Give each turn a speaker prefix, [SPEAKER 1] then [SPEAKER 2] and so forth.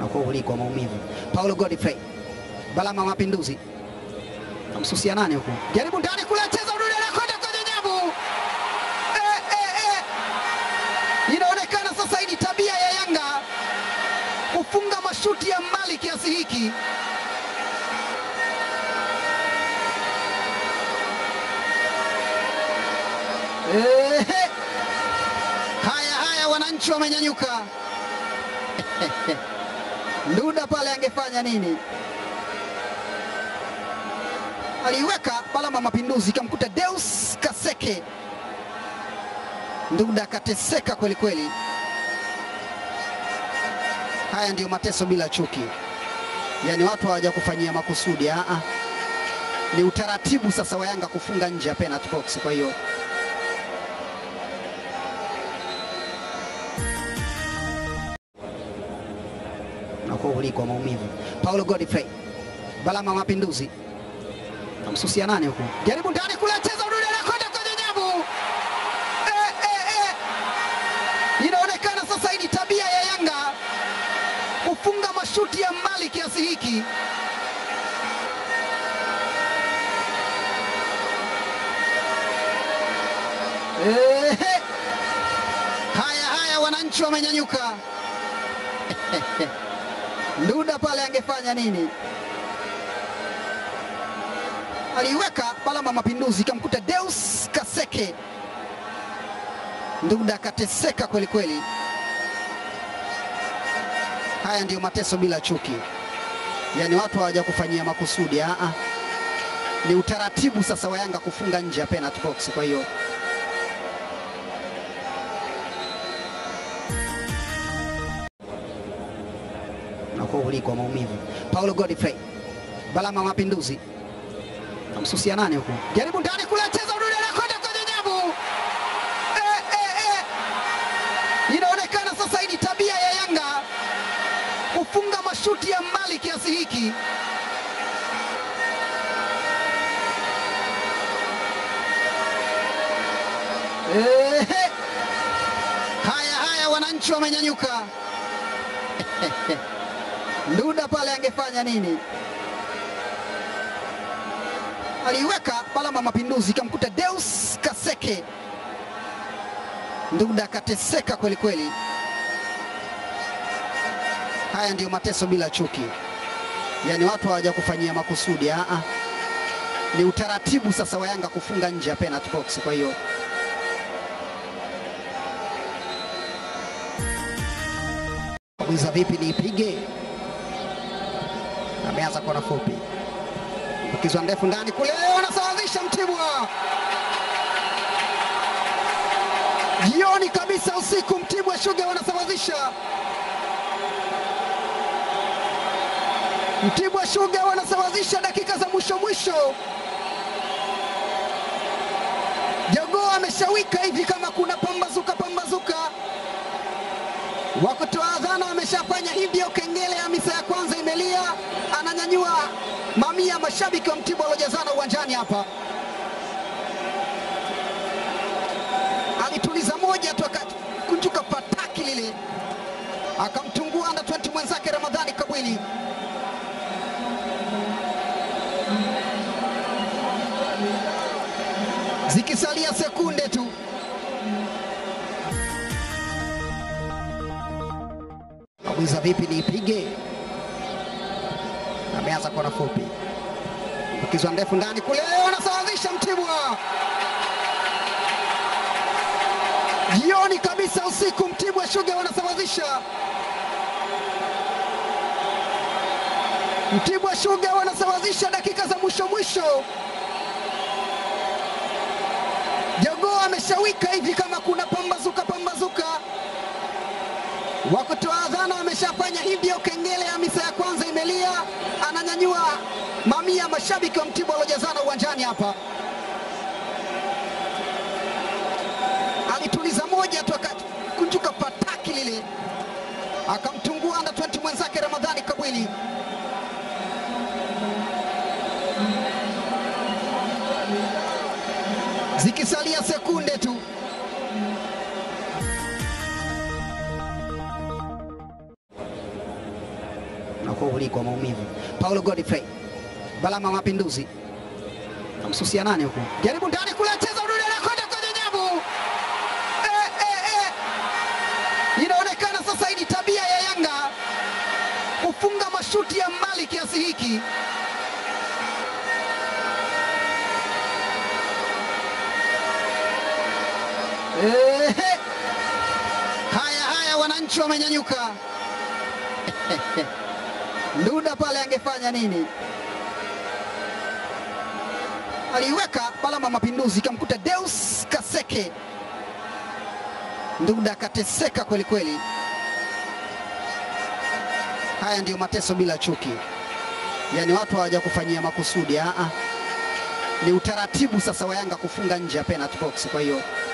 [SPEAKER 1] unakuwa uliko maumivu. Paulo Godfrey Balama Mapinduzi namsusia nani huku, jaribu ndani kule, cheza udude na kwenda kwenye nyavu eh, eh, eh. Inaonekana sasa hii ni tabia ya Yanga kufunga mashuti ya mbali kiasi hiki. Ehe. Haya haya, wananchi wamenyanyuka. Nduda pale angefanya nini? Aliiweka Balama Mapinduzi, ikamkuta Deus Kaseke. Nduda akateseka kweli kweli. Haya ndiyo mateso bila chuki, yaani watu hawajakufanyia makusudi. Aa, ni utaratibu sasa wa Yanga kufunga nje ya penalty box. Kwa hiyo unakuwa uliko maumivu. Paulo Godfrey Balama Mapinduzi namsusia nani huku, jaribu ndani kule, cheza udude na kwenda kwenye nyavu eh, eh, eh. Inaonekana sasa hii ni tabia ya Yanga kufunga mashuti ya mbali kiasi hiki. Ehe. Haya haya, wananchi wamenyanyuka. Nduda pale angefanya nini? Aliiweka Balama Mapinduzi, ikamkuta Deus Kaseke. Nduda akateseka kweli kweli. Haya ndiyo mateso bila chuki, yaani watu hawajakufanyia makusudi. Aa, ni utaratibu sasa wa Yanga kufunga nje ya penalty box. Kwa hiyo unakuwa uliko maumivu. Paulo Godfrey Balama Mapinduzi namsusia nani huku, jaribu ndani kule, cheza udude na kwenda kwenye nyavu eh, eh, eh. Inaonekana sasa hii ni tabia ya Yanga kufunga mashuti ya mbali kiasi hiki. Ehe. Haya haya, wananchi wamenyanyuka. Nduda pale angefanya nini? Aliiweka Balama Mapinduzi, ikamkuta Deus Kaseke. Nduda akateseka kweli kweli. Haya ndiyo mateso bila chuki, yaani watu hawajakufanyia makusudi. Aa, ni utaratibu sasa wa Yanga kufunga nje ya penalty box. Kwa hiyo Bwiza vipi niipige? Ameanza kona fupi, ukizwa ndefu ndani kule, wanasawazisha Mtibwa. Jioni kabisa, usiku, Mtibwa Sugar wanasawazisha. Mtibwa Sugar wanasawazisha dakika za mwisho mwisho. Jogoo ameshawika hivi kama kuna pambazuka pambazuka wakutoa adhana wameshafanya hivyo. Kengele ya misa ya kwanza imelia, ananyanyua mamia ya mashabiki wa Mtibwa waliojazana uwanjani hapa. Alituliza moja tu akakunjuka pataki lile, akamtungua under 20 mwenzake Ramadhani Kabwili. Zikisalia sekunde tu Bwiza vipi niipige? Ameanza kona fupi, ukizwa ndefu ndani kule, wanasawazisha Mtibwa. Jioni kabisa, usiku, Mtibwa Sugar wanasawazisha. Mtibwa Sugar wanasawazisha dakika za mwisho mwisho. Jogoo ameshawika hivi kama kuna pambazuka pambazuka wakutoa adhana wameshafanya hivyo. Kengele ya misa ya kwanza imelia, ananyanyua mamia ya mashabiki wa Mtibwa waliojazana uwanjani hapa. Alituliza moja tu akakunjuka pataki lile, akamtungua under 20 mwenzake Ramadhani Kabwili. Zikisalia sekunde tu unakuwa uliko maumivu. Paulo Godfrey Balama wa Mapinduzi namsusia nani huku, jaribu ndani kule, cheza udude anakwenda kwenye nyavu eh, eh, eh. Inaonekana sasa hii ni tabia ya Yanga kufunga mashuti ya mbali kiasi hiki. Ehe. Haya haya, wananchi wamenyanyuka. Nduda pale angefanya nini? Aliiweka Balama Mapinduzi, ikamkuta Deus Kaseke. Nduda akateseka kweli kweli. Haya ndiyo mateso bila chuki, yaani watu hawajakufanyia makusudi. Aa, ni utaratibu sasa wa Yanga kufunga nje ya penalty box, kwa hiyo